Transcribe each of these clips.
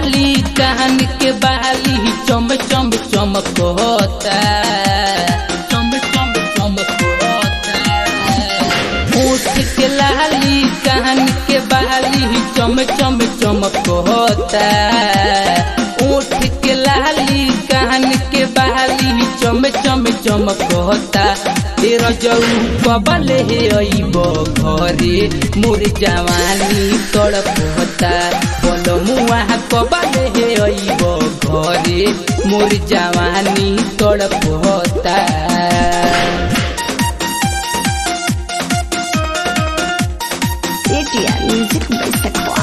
लाली कान के बाली चम चम चमकता चम चम चमकता होठ के लाली कान के बाली चम चम चमकता ओठ के लाली कान के बाली चम चम चमकता तेरा जऊ कबल हे अइब घरे मोर जवानी तड़पता बोल मुआ कबल हे अइब घरे मोर जवानी तड़पता ATR Music by Sakwa.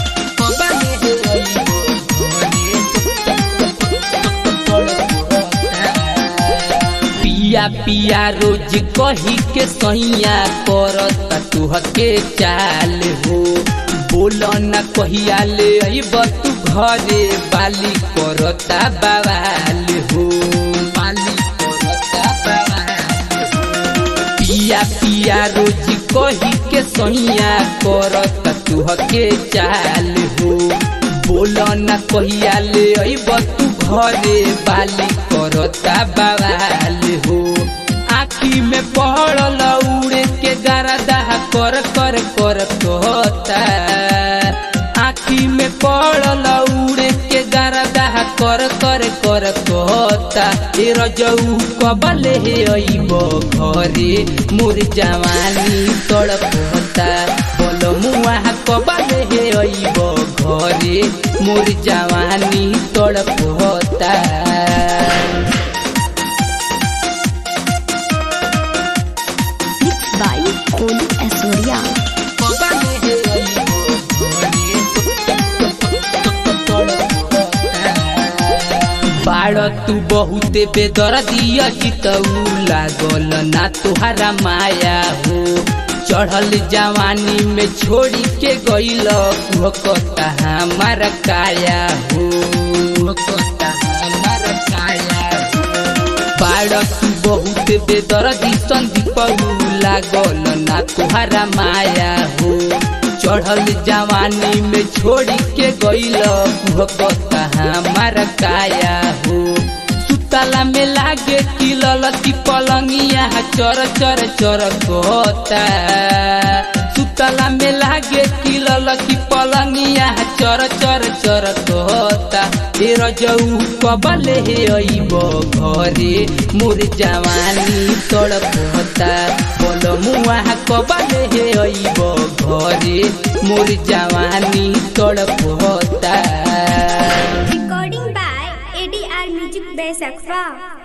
पिया पिया रोज कही के सैया करत तुहके चाल हो बोल न कहिया ले अइब तू घरे बाली करता बवाल हो बाली करता बवाल हो पिया पिया रोज कही के सैया करत तुहके चाल हो बोल न कहिया ले अइब तू घरे बाली करता बवाल हो आखी में पड़ल उड़े के गरदा कर कर कर कहता आखी में पड़ल उड़े के गरदा कर कर कर कहता ए रजऊ कबल हे अइब घरे मोर जवानी तड़पता बोल मुआ कबल हे अइब घरे मोर जवानी तड़पता Mixed by Kolu Asoria. बाड़ तू बहुते बेदर्दिया जितऊ लागल ना तुहारा माया हो चढ़ल जवानी में छोड़ी के गईल भकता हमारा काया हो भकता हमारा काया हो बाड़ तू बहुत बेदर्दी संदीप लागल ना तुहारा माया हो चढ़ल जवानी में छोड़ी के गईल भकता हमारा काया हो सुतला में लागे किलल की पलंगिया चर चर चर कहता सुतला में लागे किलल की पलंगिया चर चर चर कहता ए रजऊ कबल हे अइब घरे मोर जवानी तड़पता बोल मुआ कबल हे अइब घरे मोर जवानी तड़पता Recording by ADR Music by Sakwa.